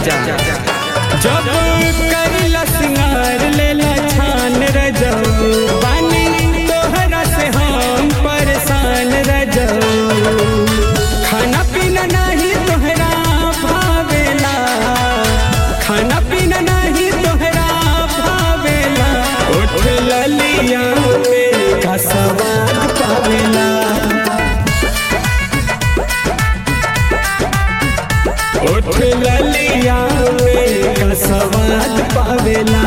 राजा जब करिला सिंगार लेला छान रजऊ पानी तोहरा से हम परेशान रजऊ खाना पीना नहीं तोहरा भावेला खाना पीना नहीं तोहरा भावेला उठ ललिया में का स्वाद पावेला उठ ललिया में का स्वाद पावेला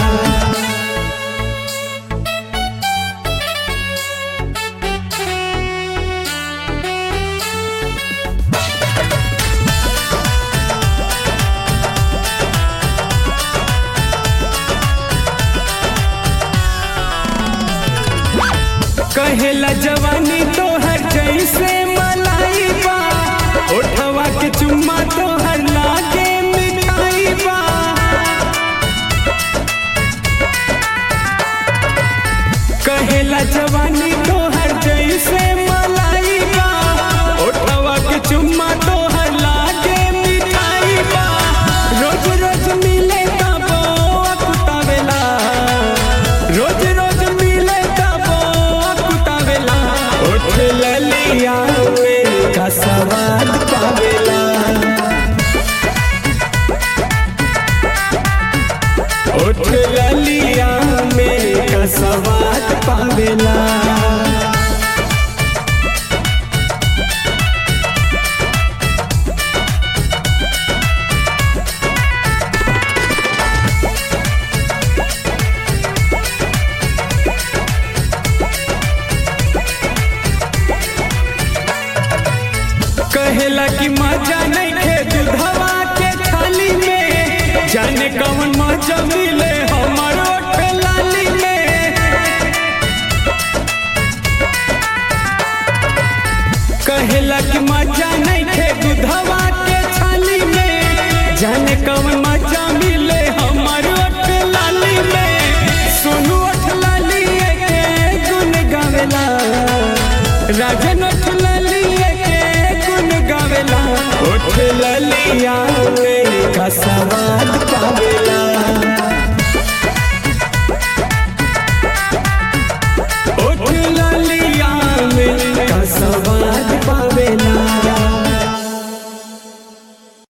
कहेला जवानी तोहर जैसे मलाई बा ओठवा के चुम्मा तोहर लागे मिठाई बा कहेला जवानी तोहर जैसे मलाई बा ओठवा के चुम्मा तोहर लागे मिठाई बा रोज रोज मिले तबो कुतावेला रोज रोज मिले तबो कुतावेला उठ ललिया में का स्वाद पावेला उठ ललिया में का स्वाद पावेला कहेला कि मजा नहीं खे दूधवा के थाली में जाने कौन मजा मिले हमर ओठ लाली में कहेला कि मजा नहीं खे दूधवा के थाली में जाने कौन मजा मिले हमर ओठ लाली में सोनू ओठ लाली के गुन गावेला राजन ओठ लाली के गुन गावेला उठ ललिया में का सवाल